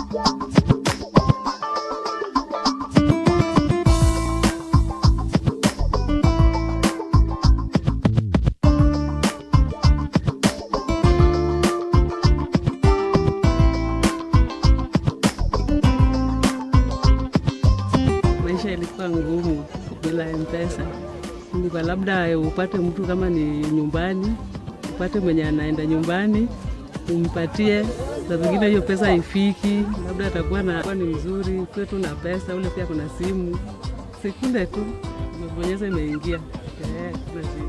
Maisha ilikuwa ngumu bila mpesa. Ilikuwa labda upate mtu kama ni nyumbani, upate mwenye anaenda nyumbani umpatie, saa zingine hiyo pesa haifiki, labda atakuwa na kuwa ni mzuri, kuwe tu na pesa, ule pia kuna simu, sekunde tu umebonyeza imeingia. Eh, kuna shida.